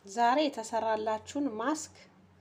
ዛሬ የተሰራላችሁን ማስክ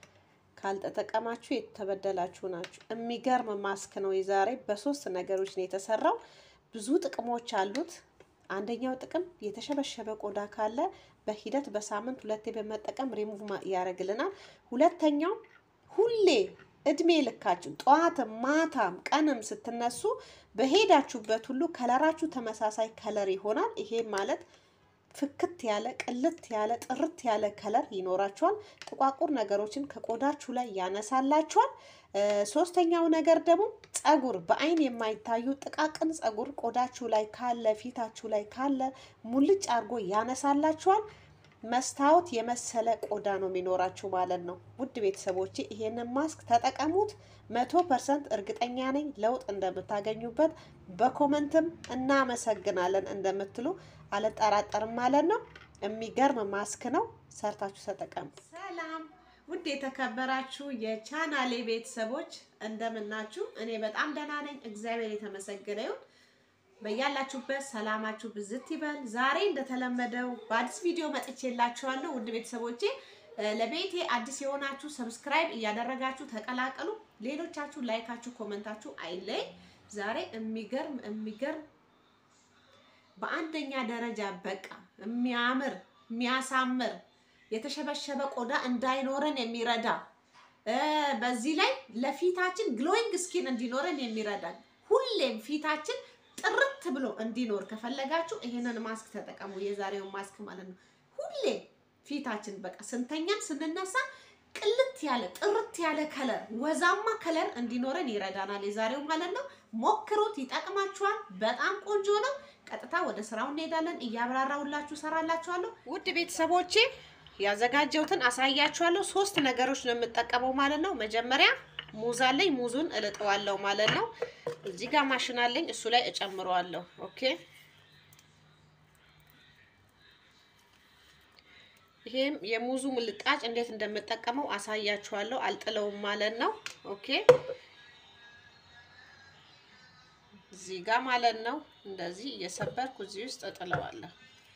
ካልተጠቀማችሁ የተበደላችሁ ናችሁ። የሚገርም ማስክ ነው። የዛሬ በሶስት ነገሮች ነው የተሰራው። ብዙ ጥቅሞች አሉት። አንደኛው ጥቅም የተሸበሸበ ቆዳ ካለ በሂደት በሳምንት ሁለቴ በመጠቀም ሪሙቭ ያደርግልናል። ሁለተኛው ሁሌ እድሜ ልካችሁ ጠዋትም ማታም ቀንም ስትነሱ በሄዳችሁበት ሁሉ ከለራችሁ ተመሳሳይ ከለር ይሆናል። ይሄ ማለት ፍክት ያለ ቅልት ያለ ጥርት ያለ ከለር ይኖራችኋል። ጥቋቁር ነገሮችን ከቆዳችሁ ላይ ያነሳላችኋል። ሶስተኛው ነገር ደግሞ ጸጉር፣ በአይን የማይታዩ ጥቃቅን ጸጉር ቆዳችሁ ላይ ካለ ፊታችሁ ላይ ካለ ሙልጭ አድርጎ ያነሳላችኋል። መስታወት የመሰለ ቆዳ ነው የሚኖራችሁ ማለት ነው። ውድ ቤተሰቦቼ ይሄንን ማስክ ተጠቀሙት። መቶ ፐርሰንት እርግጠኛ ነኝ ለውጥ እንደምታገኙበት። በኮመንትም እናመሰግናለን እንደምትሉ አልጠራጠርም ማለት ነው። የሚገርም ማስክ ነው። ሰርታችሁ ተጠቀሙ። ሰላም ውድ የተከበራችሁ የቻናሌ ቤተሰቦች እንደምናችሁ? እኔ በጣም ደህና ነኝ፣ እግዚአብሔር የተመሰገነ ይሁን። በያላችሁበት ሰላማችሁ ብዝት ይበል። ዛሬ እንደተለመደው በአዲስ ቪዲዮ መጥቼላችኋለሁ። ውድ ቤተሰቦቼ ለቤቴ አዲስ የሆናችሁ ሰብስክራይብ እያደረጋችሁ ተቀላቀሉ። ሌሎቻችሁ ላይካችሁ፣ ኮመንታችሁ አይለይ። ዛሬ የሚገርም የሚገርም በአንደኛ ደረጃ በቃ የሚያምር የሚያሳምር የተሸበሸበ ቆዳ እንዳይኖረን የሚረዳ በዚህ ላይ ለፊታችን ግሎዊንግ ስኪን እንዲኖረን የሚረዳን ሁሌም ፊታችን ጥርት ብሎ እንዲኖር ከፈለጋችሁ ይሄንን ማስክ ተጠቀሙ። የዛሬውን ማስክ ማለት ነው። ሁሌ ፊታችን በቃ ስንተኛም ስንነሳ ቅልት ያለ ጥርት ያለ ከለር ወዛማ ከለር እንዲኖረን ይረዳናል። የዛሬው ማለት ነው። ሞክሩት፣ ይጠቅማችኋል። በጣም ቆንጆ ነው። ቀጥታ ወደ ስራው እንሄዳለን። እያብራራሁላችሁ ሰራላችኋለሁ። ውድ ቤተሰቦቼ ያዘጋጀሁትን አሳያችኋለሁ። ሶስት ነገሮች ነው የምጠቀመው ማለት ነው። መጀመሪያ ሙዝ አለኝ። ሙዙን እልጠዋለሁ ማለት ነው። እዚህ ጋር ማሽን አለኝ። እሱ ላይ እጨምረዋለሁ። ኦኬ ይሄም የሙዙ ምልጣጭ እንዴት እንደምጠቀመው አሳያችኋለሁ። አልጥለውም ማለት ነው። ኦኬ እዚህ ጋር ማለት ነው። እንደዚህ እየሰበርኩ እዚህ ውስጥ እጥለዋለሁ።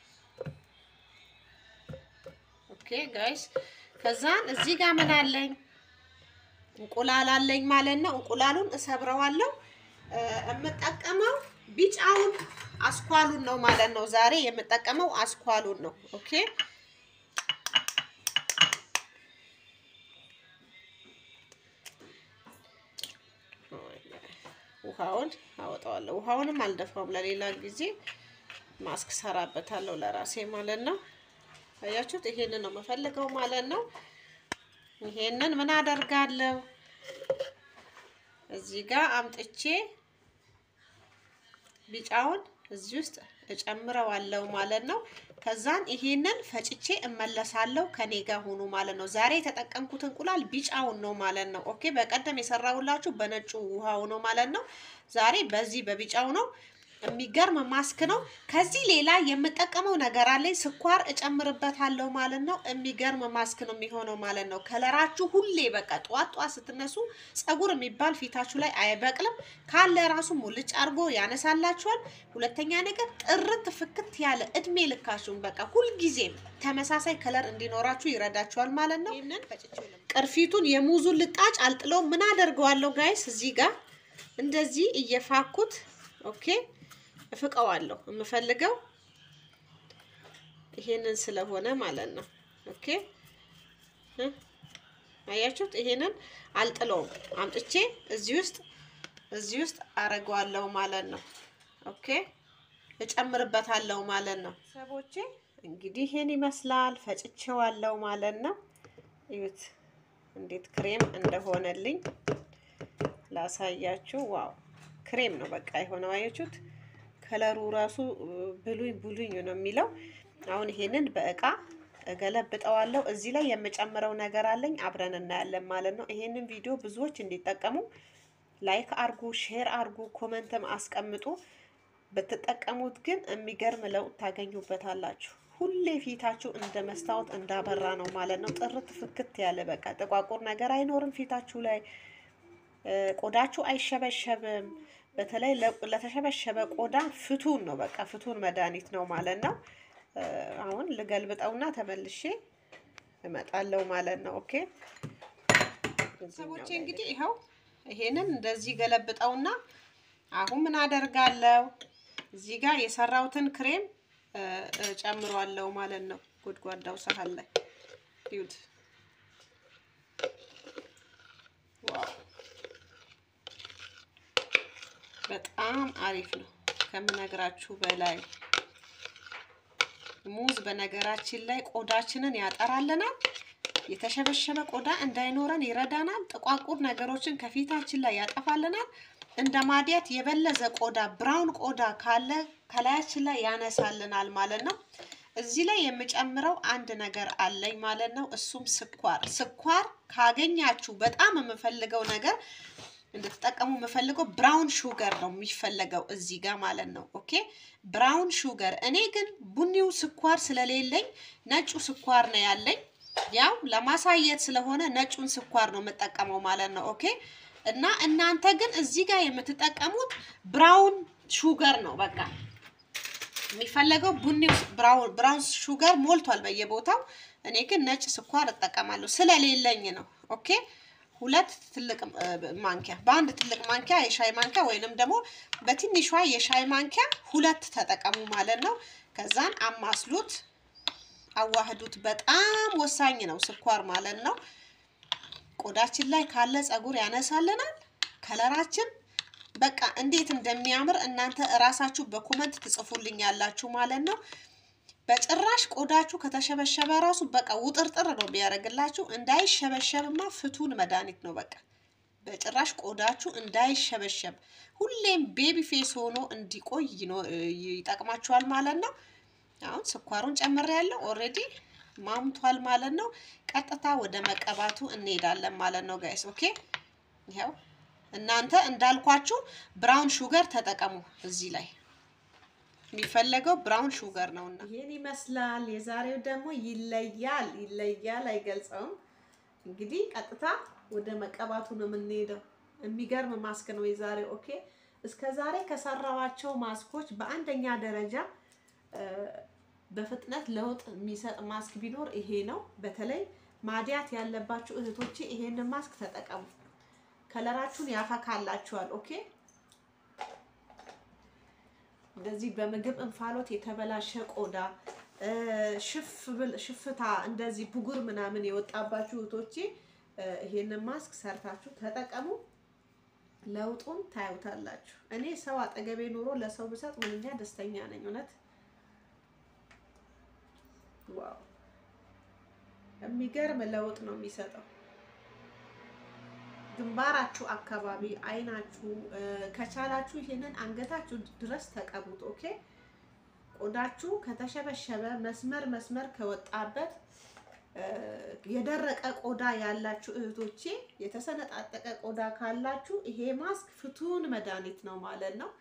ኦኬ ጋይስ፣ ከዛን እዚህ ጋር ምን አለኝ? እንቁላል አለኝ ማለት ነው። እንቁላሉን እሰብረዋለሁ። የምጠቀመው ቢጫውን አስኳሉን ነው ማለት ነው። ዛሬ የምጠቀመው አስኳሉን ነው። ኦኬ ውሃውን አወጣዋለሁ። ውሃውንም አልደፋውም፣ ለሌላ ጊዜ ማስክ ሰራበታለሁ ለራሴ ማለት ነው። አያችሁት? ይሄንን ነው የምፈልገው ማለት ነው። ይሄንን ምን አደርጋለሁ? እዚህ ጋር አምጥቼ ቢጫውን እዚህ ውስጥ እጨምረዋለሁ ማለት ነው። ከዛን ይሄንን ፈጭቼ እመለሳለሁ። ከኔ ጋር ሆኑ ማለት ነው። ዛሬ የተጠቀምኩት እንቁላል ቢጫውን ነው ማለት ነው። ኦኬ በቀደም የሰራሁላችሁ በነጩ ውሃው ነው ማለት ነው። ዛሬ በዚህ በቢጫው ነው። የሚገርም ማስክ ነው። ከዚህ ሌላ የምጠቀመው ነገር አለኝ። ስኳር እጨምርበታለሁ ማለት ነው። የሚገርም ማስክ ነው የሚሆነው ማለት ነው። ከለራችሁ ሁሌ በቃ ጠዋት ጠዋት ስትነሱ ጸጉር የሚባል ፊታችሁ ላይ አይበቅልም። ካለ ራሱ ሙልጭ አድርጎ ያነሳላችኋል። ሁለተኛ ነገር ጥርት ፍክት ያለ እድሜ ልካችሁን በቃ ሁልጊዜም ተመሳሳይ ከለር እንዲኖራችሁ ይረዳችኋል ማለት ነው። ቅርፊቱን የሙዙን ልጣጭ አልጥለው ምን አደርገዋለሁ ጋይስ እዚህ ጋር እንደዚህ እየፋኩት ኦኬ እፍቀዋለሁ የምፈልገው ይሄንን ስለሆነ ማለት ነው። ኦኬ አያችሁት? ይሄንን አልጥለውም አምጥቼ እዚህ ውስጥ እዚህ ውስጥ አረገዋለሁ ማለት ነው። ኦኬ እጨምርበታለሁ ማለት ነው። ሰቦቼ እንግዲህ ይሄን ይመስላል። ፈጭቼዋለሁ ማለት ነው። እዩት እንዴት ክሬም እንደሆነልኝ ላሳያችሁ። ዋው ክሬም ነው በቃ የሆነው አያችሁት? ከለሩ ራሱ ብሉኝ ብሉኝ ነው የሚለው። አሁን ይሄንን በእቃ እገለብጠዋለሁ። እዚህ ላይ የምጨምረው ነገር አለኝ፣ አብረን እናያለን ማለት ነው። ይሄንን ቪዲዮ ብዙዎች እንዲጠቀሙ ላይክ አርጉ፣ ሼር አርጉ፣ ኮመንትም አስቀምጡ። ብትጠቀሙት ግን የሚገርም ለውጥ ታገኙበታላችሁ። ሁሌ ፊታችሁ እንደ መስታወት እንዳበራ ነው ማለት ነው። ጥርት ፍክት ያለ በቃ ጥቋቁር ነገር አይኖርም ፊታችሁ ላይ። ቆዳችሁ አይሸበሸብም። በተለይ ለተሸበሸበ ቆዳ ፍቱን ነው በቃ ፍቱን መድኃኒት ነው ማለት ነው። አሁን ልገልብጠውና ተመልሼ እመጣለሁ ማለት ነው። ኦኬ ሰዎቼ እንግዲህ ይኸው ይሄንን እንደዚህ ገለብጠውና አሁን ምን አደርጋለሁ እዚህ ጋር የሰራሁትን ክሬም ጨምሯለሁ ማለት ነው። ጎድጓዳው ሳህን ላይ ይዩት። ዋው በጣም አሪፍ ነው ከምነግራችሁ በላይ። ሙዝ በነገራችን ላይ ቆዳችንን ያጠራልናል። የተሸበሸበ ቆዳ እንዳይኖረን ይረዳናል። ጥቋቁር ነገሮችን ከፊታችን ላይ ያጠፋልናል። እንደ ማዲያት የበለዘ ቆዳ ብራውን ቆዳ ካለ ከላያችን ላይ ያነሳልናል ማለት ነው። እዚህ ላይ የምጨምረው አንድ ነገር አለኝ ማለት ነው። እሱም ስኳር። ስኳር ካገኛችሁ በጣም የምፈልገው ነገር እንድትጠቀሙ የምፈልገው ብራውን ሹገር ነው የሚፈለገው እዚህ ጋር ማለት ነው። ኦኬ ብራውን ሹገር። እኔ ግን ቡኒው ስኳር ስለሌለኝ ነጩ ስኳር ነው ያለኝ። ያው ለማሳየት ስለሆነ ነጩን ስኳር ነው የምጠቀመው ማለት ነው። ኦኬ እና እናንተ ግን እዚህ ጋር የምትጠቀሙት ብራውን ሹገር ነው በቃ የሚፈለገው ቡኒው ብራውን ሹገር ሞልቷል በየቦታው። እኔ ግን ነጭ ስኳር እጠቀማለሁ ስለሌለኝ ነው። ኦኬ ሁለት ትልቅ ማንኪያ በአንድ ትልቅ ማንኪያ የሻይ ማንኪያ ወይንም ደግሞ በትንሿ የሻይ ማንኪያ ሁለት ተጠቀሙ ማለት ነው። ከዛን አማስሉት፣ አዋህዱት። በጣም ወሳኝ ነው ስኳር ማለት ነው። ቆዳችን ላይ ካለ ፀጉር ያነሳልናል። ከለራችን በቃ እንዴት እንደሚያምር እናንተ እራሳችሁ በኮመንት ትጽፉልኝ ያላችሁ ማለት ነው። በጭራሽ ቆዳችሁ ከተሸበሸበ ራሱ በቃ ውጥርጥር ነው ቢያደርግላችሁ። እንዳይሸበሸብማ ፍቱን መድኃኒት ነው። በቃ በጭራሽ ቆዳችሁ እንዳይሸበሸብ ሁሌም ቤቢ ፌስ ሆኖ እንዲቆይ ይጠቅማችኋል ማለት ነው። አሁን ስኳሩን ጨምሬያለሁ። ኦልሬዲ ማምቷል ማለት ነው። ቀጥታ ወደ መቀባቱ እንሄዳለን ማለት ነው ጋይስ። ኦኬ ይኸው እናንተ እንዳልኳችሁ ብራውን ሹገር ተጠቀሙ እዚህ ላይ የሚፈለገው ብራውን ሹገር ነውና ይህን ይመስላል። የዛሬው ደግሞ ይለያል ይለያል፣ አይገልጸውም። እንግዲህ ቀጥታ ወደ መቀባቱ ነው የምንሄደው። የሚገርም ማስክ ነው የዛሬው። ኦኬ እስከ ዛሬ ከሰራዋቸው ማስኮች በአንደኛ ደረጃ በፍጥነት ለውጥ የሚሰጥ ማስክ ቢኖር ይሄ ነው። በተለይ ማዲያት ያለባችሁ እህቶቼ ይሄንን ማስክ ተጠቀሙ። ከለራችሁን ያፈካላችኋል። ኦኬ እንደዚህ በምግብ እንፋሎት የተበላሸ ቆዳ ሽፍታ እንደዚህ ብጉር ምናምን የወጣባችሁ እህቶቼ ይሄንን ማስክ ሰርታችሁ ተጠቀሙ። ለውጡን ታዩታላችሁ። እኔ ሰው አጠገቤ ኑሮ ለሰው ብሰጥ ምንኛ ደስተኛ ነኝ። እውነት ዋው! የሚገርም ለውጥ ነው የሚሰጠው። ግንባራችሁ አካባቢ፣ አይናችሁ፣ ከቻላችሁ ይሄንን አንገታችሁ ድረስ ተቀቡት። ኦኬ ቆዳችሁ ከተሸበሸበ መስመር መስመር ከወጣበት የደረቀ ቆዳ ያላችሁ እህቶቼ የተሰነጣጠቀ ቆዳ ካላችሁ ይሄ ማስክ ፍቱን መድኃኒት ነው ማለት ነው።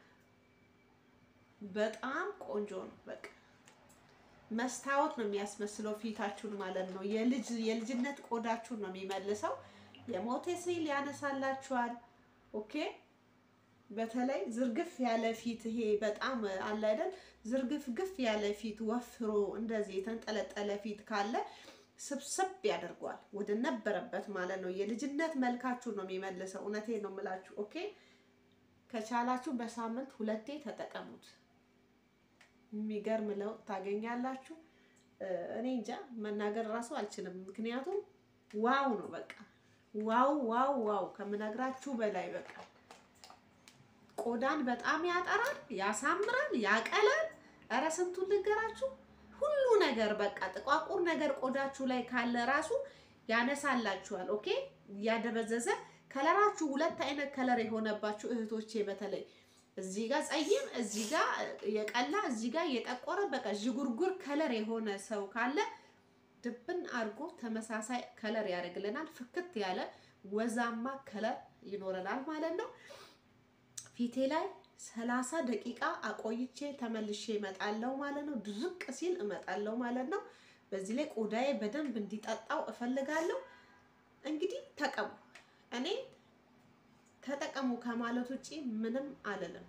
በጣም ቆንጆ ነው። በቃ መስታወት ነው የሚያስመስለው ፊታችሁን ማለት ነው። የልጅ የልጅነት ቆዳችሁን ነው የሚመልሰው። የሞተ ሴል ያነሳላችኋል። ኦኬ በተለይ ዝርግፍ ያለ ፊት ይሄ በጣም አለ አይደል? ዝርግፍ ግፍ ያለ ፊት ወፍሮ እንደዚህ የተንጠለጠለ ፊት ካለ ስብስብ ያደርገዋል ወደ ነበረበት ማለት ነው። የልጅነት መልካችሁን ነው የሚመልሰው። እውነቴን ነው የምላችሁ። ኦኬ ከቻላችሁ በሳምንት ሁለቴ ተጠቀሙት። የሚገርም ለውጥ ታገኛላችሁ። እኔ እንጃ መናገር እራሱ አልችልም። ምክንያቱም ዋው ነው በቃ ዋው ዋው ዋው ከምነግራችሁ በላይ በቃ ቆዳን በጣም ያጠራል፣ ያሳምራል፣ ያቀላል። እረ ስንቱን ልንገራችሁ። ሁሉ ነገር በቃ ጥቋቁር ነገር ቆዳችሁ ላይ ካለ ራሱ ያነሳላችኋል። ኦኬ እያደበዘዘ ከለራችሁ ሁለት አይነት ከለር የሆነባችሁ እህቶቼ በተለይ እዚህ ጋር ጸይም፣ እዚህ ጋር የቀላ፣ እዚህ ጋር የጠቆረ በቃ ዥጉርጉር ከለር የሆነ ሰው ካለ ድብን አድርጎ ተመሳሳይ ከለር ያደርግልናል። ፍክት ያለ ወዛማ ከለር ይኖረናል ማለት ነው። ፊቴ ላይ ሰላሳ ደቂቃ አቆይቼ ተመልሼ እመጣለሁ ማለት ነው። ድርቅ ሲል እመጣለሁ ማለት ነው። በዚህ ላይ ቆዳዬ በደንብ እንዲጠጣው እፈልጋለሁ። እንግዲህ ተቀሙ። እኔ ተጠቀሙ ከማለት ውጪ ምንም አልልም።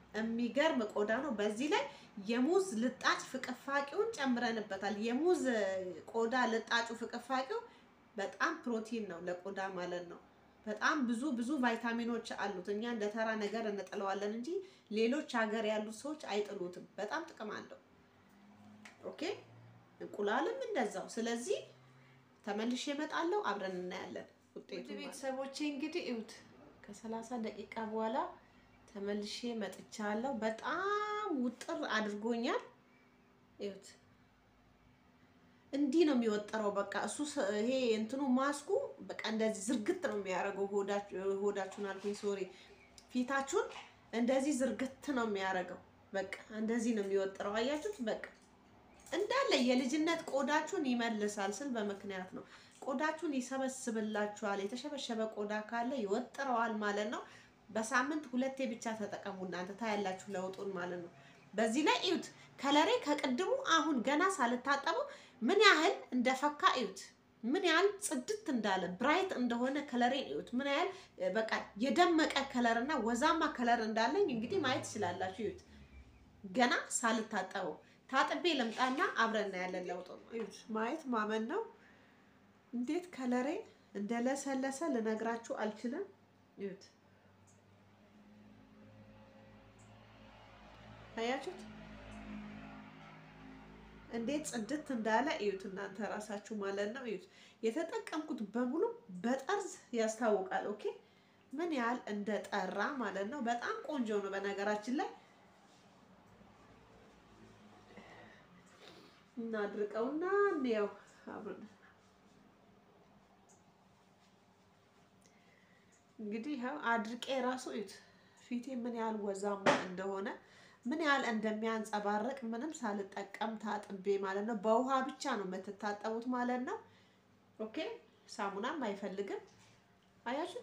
የሚገርም ቆዳ ነው። በዚህ ላይ የሙዝ ልጣጭ ፍቅፋቂውን ጨምረንበታል። የሙዝ ቆዳ ልጣጩ ፍቅፋቂው በጣም ፕሮቲን ነው ለቆዳ ማለት ነው። በጣም ብዙ ብዙ ቫይታሚኖች አሉት። እኛ እንደ ተራ ነገር እንጥለዋለን እንጂ ሌሎች ሀገር ያሉት ሰዎች አይጥሉትም። በጣም ጥቅም አለው። ኦኬ እንቁላልም እንደዛው። ስለዚህ ተመልሼ እመጣለሁ፣ አብረን እናያለን ውጤቱ። ቤተሰቦቼ እንግዲህ እዩት፣ ከሰላሳ ደቂቃ በኋላ ተመልሼ መጥቻለሁ። በጣም ውጥር አድርጎኛል። እዩት እንዲህ ነው የሚወጠረው። በቃ እሱ ይሄ እንትኑ ማስኩ በቃ እንደዚህ ዝርግት ነው የሚያደርገው። ሆዳችሁን አልኩኝ፣ ሶሪ ፊታችሁን እንደዚህ ዝርግት ነው የሚያደርገው። በቃ እንደዚህ ነው የሚወጥረው። አያችሁት? በቃ እንዳለ የልጅነት ቆዳችሁን ይመልሳል ስል በምክንያት ነው። ቆዳችሁን ይሰበስብላችኋል። የተሸበሸበ ቆዳ ካለ ይወጥረዋል ማለት ነው። በሳምንት ሁለቴ ብቻ ተጠቀሙ እናንተ ታያላችሁ ለውጡን ማለት ነው። በዚህ ላይ እዩት ከለሬ ከቅድሙ አሁን ገና ሳልታጠበው ምን ያህል እንደፈካ እዩት። ምን ያህል ጽድት እንዳለ ብራይት እንደሆነ ከለሬን እዩት። ምን ያህል በቃ የደመቀ ከለር እና ወዛማ ከለር እንዳለኝ እንግዲህ ማየት ትችላላችሁ። እዩት ገና ሳልታጠበው ታጥቤ ልምጣና አብረን እናያለን ለውጡ ነው። እዩት ማየት ማመን ነው። እንዴት ከለሬ እንደለሰለሰ ልነግራችሁ አልችልም። እዩት አያችሁት እንዴት ጽድት እንዳለ እዩት። እናንተ ራሳችሁ ማለት ነው እዩት። የተጠቀምኩት በሙሉ በጠርዝ ያስታውቃል። ኦኬ ምን ያህል እንደጠራ ማለት ነው። በጣም ቆንጆ ነው። በነገራችን ላይ እናድርቀውና እንየው አብረን እንግዲህ ይኸው አድርቄ ራሱ እዩት ፊቴ ምን ያህል ወዛማ እንደሆነ ምን ያህል እንደሚያንጸባርቅ ምንም ሳልጠቀም ታጥቤ ማለት ነው። በውሃ ብቻ ነው የምትታጠቡት ማለት ነው። ኦኬ ሳሙናም አይፈልግም። አያችሁት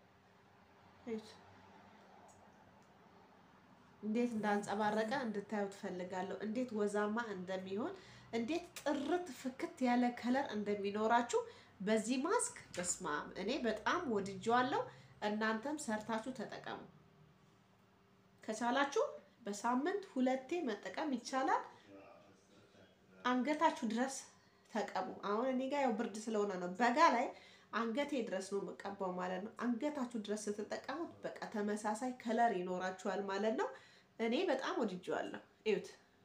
እንዴት እንዳንጸባረቀ እንድታዩ ትፈልጋለሁ። እንዴት ወዛማ እንደሚሆን፣ እንዴት ጥርት ፍክት ያለ ከለር እንደሚኖራችሁ በዚህ ማስክ በስማም እኔ በጣም ወድጄዋለሁ። እናንተም ሰርታችሁ ተጠቀሙ ከቻላችሁ በሳምንት ሁለቴ መጠቀም ይቻላል። አንገታችሁ ድረስ ተቀቡ። አሁን እኔ ጋር ያው ብርድ ስለሆነ ነው። በጋ ላይ አንገቴ ድረስ ነው የምቀባው ማለት ነው። አንገታችሁ ድረስ ስትጠቀሙት በቃ ተመሳሳይ ከለር ይኖራችኋል ማለት ነው። እኔ በጣም ወድጄዋለሁ። እዩት፣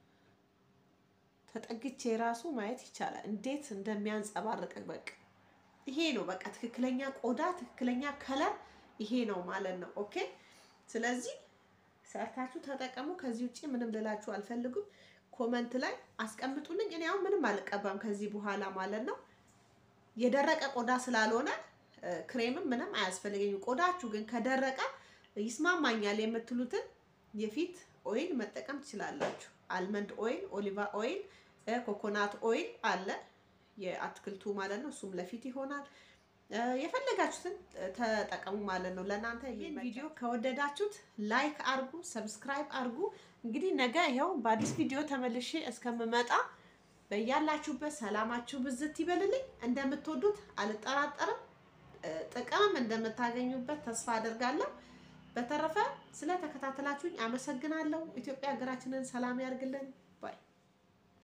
ተጠግቼ ራሱ ማየት ይቻላል እንዴት እንደሚያንጸባርቅ። በቃ ይሄ ነው በቃ ትክክለኛ ቆዳ፣ ትክክለኛ ከለር ይሄ ነው ማለት ነው። ኦኬ ስለዚህ ሰርታችሁ ተጠቀሙ። ከዚህ ውጭ ምንም ልላችሁ አልፈልጉም። ኮመንት ላይ አስቀምጡልኝ። እኔ አሁን ምንም አልቀባም ከዚህ በኋላ ማለት ነው። የደረቀ ቆዳ ስላልሆነ ክሬምም ምንም አያስፈልገኝም። ቆዳችሁ ግን ከደረቀ ይስማማኛል የምትሉትን የፊት ኦይል መጠቀም ትችላላችሁ። አልመንድ ኦይል፣ ኦሊቫ ኦይል፣ ኮኮናት ኦይል አለ የአትክልቱ ማለት ነው። እሱም ለፊት ይሆናል። የፈለጋችሁትን ተጠቀሙ ማለት ነው። ለእናንተ ይህን ቪዲዮ ከወደዳችሁት ላይክ አርጉ፣ ሰብስክራይብ አርጉ። እንግዲህ ነገ ይኸው በአዲስ ቪዲዮ ተመልሼ እስከምመጣ በያላችሁበት ሰላማችሁ ብዝት ይበልልኝ። እንደምትወዱት አልጠራጠርም። ጥቅምም እንደምታገኙበት ተስፋ አደርጋለሁ። በተረፈ ስለተከታተላችሁኝ አመሰግናለሁ። ኢትዮጵያ ሀገራችንን ሰላም ያርግልን።